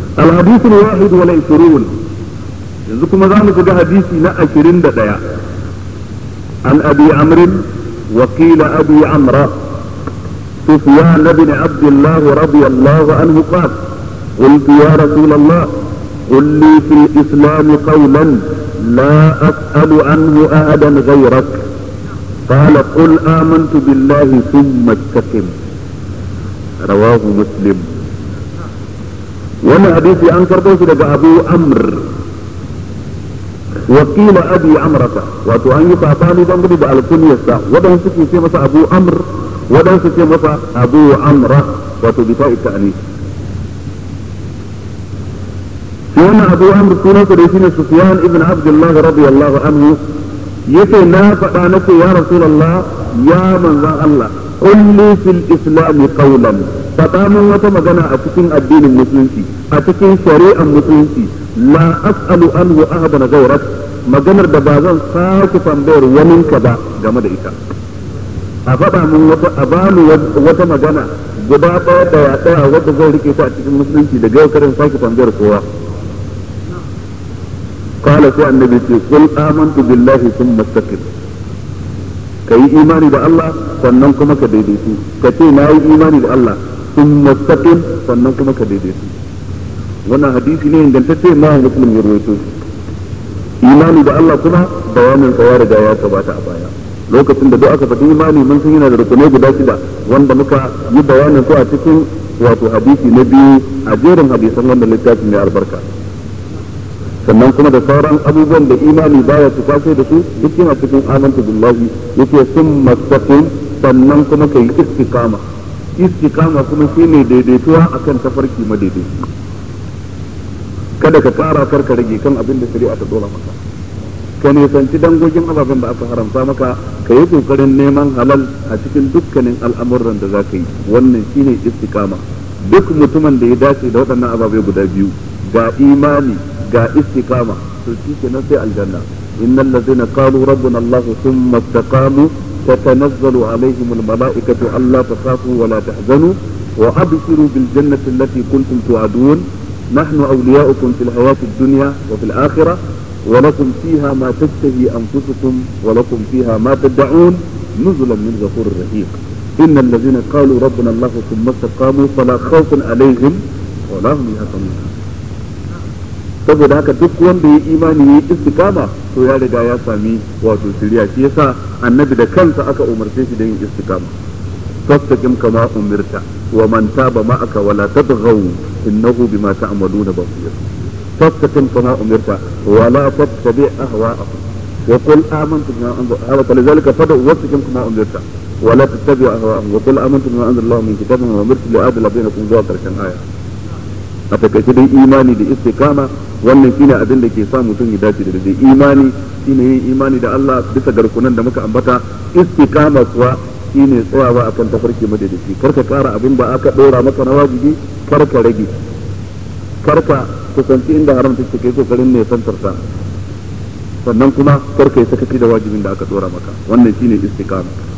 الحديث الواحد والعشرون yanzu kuma za mu shiga hadisi na ashirin da ɗaya an abi amrin وقيل أبي عمرو سفيان بن عبد الله رضي الله عنه قال قلت يا رسول الله قل لي في الإسلام قولا لا أسأل عنه أحدا غيرك قال قل آمنت بالله ثم استقم رواه مسلم وانا حديثي أنكر بوش أبو أمر وقيل ابي عمرة wato an yi sabani dangane da alkunyarsa wadan suke ce masa abu amr wadan su ce masa abu amra wato bi ta'i ta'ani shi wannan abu amr sunan sa da shine sufyan ibn abdullah radiyallahu anhu yace na faɗa nake ya rasulullah ya manzon Allah kulli fil islam qawlan faɗa min wata magana a cikin addinin musulunci a cikin shari'ar musulunci la as'alu anhu ahadan ghayrak maganar da ba zan sake tambayar waninka ba game da ita a faɗa min wata a bani wata magana guda ɗaya da ya ɗaya wadda zan rike ta a cikin musulunci da yau karin sake tambayar kowa قال سي النبي قل آمنت بالله ثم استقم كي إيماني da Allah sannan kuma ka daidaitu ka ce na yi imani da Allah ثم استقم sannan kuma ka daidaitu wannan hadisi ne ingantacce ma muslim ya rawaito imani da Allah kuma bayanin sa ya riga ya gabata a baya lokacin da duk aka faɗi imani mun san yana da rukunai guda shida wanda muka yi bayanin su a cikin wato hadisi na biyu a jerin hadisan wannan littafin mai albarka sannan kuma da sauran abubuwan da imani baya su kwaso da su duk yana cikin amantu billahi yake sun mastaqim sannan kuma kai istiqama istiqama kuma shine daidaituwa akan tafarki madaidaici kada ka kara kar ka rage kan abin da shari'a ta dora maka ka nisanci dangogin ababen da aka haramta maka ka yi kokarin neman halal a cikin dukkanin al'amuran da za ka yi wannan shine istiqama duk mutumin da ya dace da waɗannan ababe guda biyu ga imani ga istiqama to shi kenan sai aljanna innal ladzina qalu rabbuna allah thumma istaqamu tatanazzalu alaihim almalaikatu alla takhafu wa la tahzanu wa abshiru bil jannati allati kuntum tu'adun نحن أولياؤكم في الحياة الدنيا وفي الآخرة ولكم فيها ما تشتهي أنفسكم ولكم فيها ما تدعون نزلا من غفور رحيم إن الذين قالوا ربنا الله ثم استقاموا فلا خوف عليهم ولا هم يحزنون saboda haka duk wanda ya imani ya istikama to ya riga ya sami wato shirya shi yasa annabi da kansa aka umarce shi da yin istikama fastaqim kama umirta wa man taba ma'aka wala tatghaw innahu bima ta'maluna basir fastaqim kama umirta wa la tattabi ahwa'ahum wa qul amantu bima anzala falidhalika fad'u wastaqim kama umirta wa la tattabi ahwa'ahum wa qul amantu bima anzala Allah min kitabin wa umirtu li'adla bainakum zuwa karshen aya a takaice dai imani da istiqama wannan shine abin da ke sa mutum ya dace da dai imani shine yin imani da Allah bisa garkunan da muka ambata istiqama kuwa shine tsayawa akan tafarki madadaci kar ka kara abin da aka dora maka na wajibi kar ka rage kar ka kusanci inda haram take kai kokarin ne santarta sannan kuma kar ka yi sakaci da wajibin da aka dora maka wannan shine istiqama